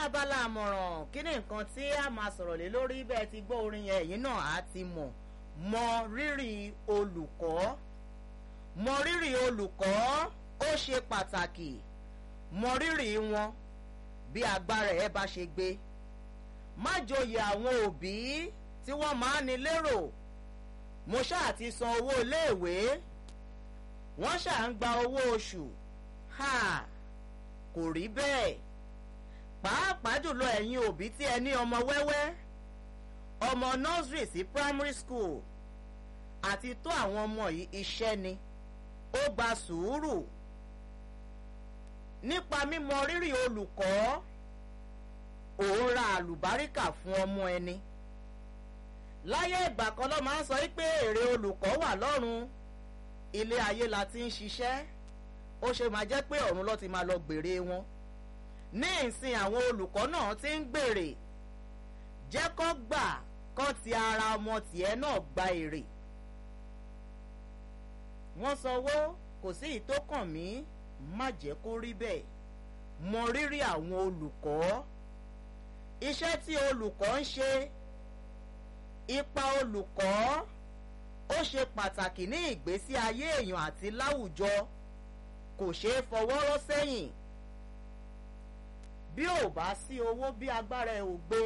abala àmọ̀ràn kí ni nǹkan tí a máa sọ̀rọ̀ lé lórí bẹ́ẹ̀ ti gbọ́ orin yẹn èyí náà á ti mọ̀ mọ rírì olùkọ́ mọ rírì olùkọ́ ó ṣe pàtàkì mọ rírì wọn bí agbára ẹ bá ṣe gbé má joyè àwọn òbí tí wọ́n máa ní lérò mo ṣáà ti san owó iléèwé wọ́n ṣáà ń gba owó oṣù ha kò rí bẹ́ẹ̀ pàápàá jùlọ ẹ̀yin òbí tí ẹ ní ọmọ wẹ́wẹ́ ọmọ nursery sí primary school àti tó àwọn ọmọ yìí iṣẹ́ ni ó gba sùúrù nípa mímọ rírì olùkọ́ òun ra àlùbáríkà fún ọmọ ẹni láyé ìgbà kan ló máa ń sọ pé èrè olùkọ́ wà lọ́run ilé ayé la ti ń ṣiṣẹ́ ó ṣe máa jẹ́ pé ọ̀run ló ti máa lọ gbèrè wọn ní ìsìn àwọn olùkọ́ náà ti ń gbèrè jẹ́ kó gbà kó ti ara ọmọ tiẹ̀ náà gba èrè wọ́n sanwó kò sí ìtókàn mí má jẹ́ kó rí bẹ́ẹ̀ mọ rírì àwọn olùkọ́ iṣẹ́ tí olùkọ́ ń ṣe ipa olùkọ́ ó ṣe pàtàkì ní ìgbésí ayé èèyàn àti láwùjọ kò ṣeé fọwọ́ rọ́ sẹ́yìn bí ò bá sí owó bí agbára ẹ ò gbé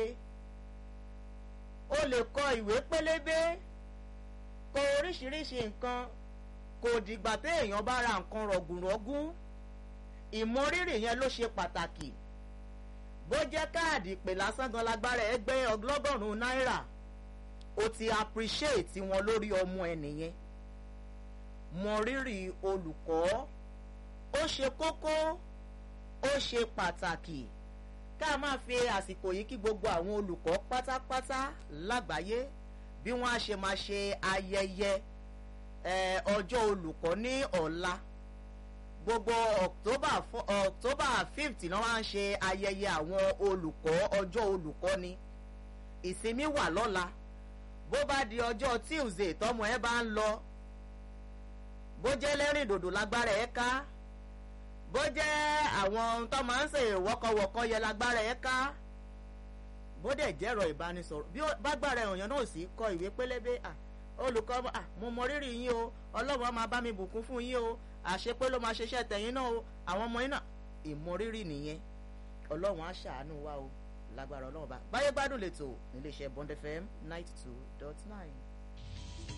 o lè kọ ìwé pélébé kọ oríṣiríṣi nǹkan kò dìgbà téèyàn bá ra nǹkan rọ̀gùnrọ̀gùn ìmọrírì yẹn ló ṣe pàtàkì bó jẹ́ káàdì ìpè lásán gan lágbára ẹ gbé ọgọ́rùn-ún náírà o ti appreciate wọn lórí ọmọ ẹ nìyẹn mọrírì olùkọ́ ó ṣe kókó ó ṣe pàtàkì ká máa fi àsìkò yìí kí gbogbo àwọn olùkọ́ pátápátá lágbàáyé bí wọ́n á ṣe máa ṣe ayẹyẹ ọjọ́ olùkọ́ ní ọ̀la gbogbo october october fifth náà wá ń ṣe ayẹyẹ àwọn olùkọ́ ọjọ́ olùkọ́ ni ìsinmi wà lọ́la bó bá di ọjọ́ tuesday tọmọ ẹ bá ń lọ bó jẹ́ lẹ́rìn dòdò lágbára ẹ ká bó jẹ́ àwọn tó máa ń ṣe wọ́kọ̀wọ́kọ̀ yẹ lágbára ẹ ká bó dẹ̀ jẹ́rọ ìbánisọ̀rọ̀ bí bágbára èèyàn náà sì kọ ìwé pélébé olùkọ́ mo mọ rírì yín o ọlọ́run máa bá mi bùkún fún yín o àṣepé ló máa ṣiṣẹ́ tẹ̀yìn náà o àwọn ọmọ yín náà ìmọrírì nìyẹn ọlọ́run á ṣàánú wa o lágbára ọlọ́run bá báyé gbádùn lẹ́tọ̀ níléeṣẹ́ bond fm ninety two dot nine.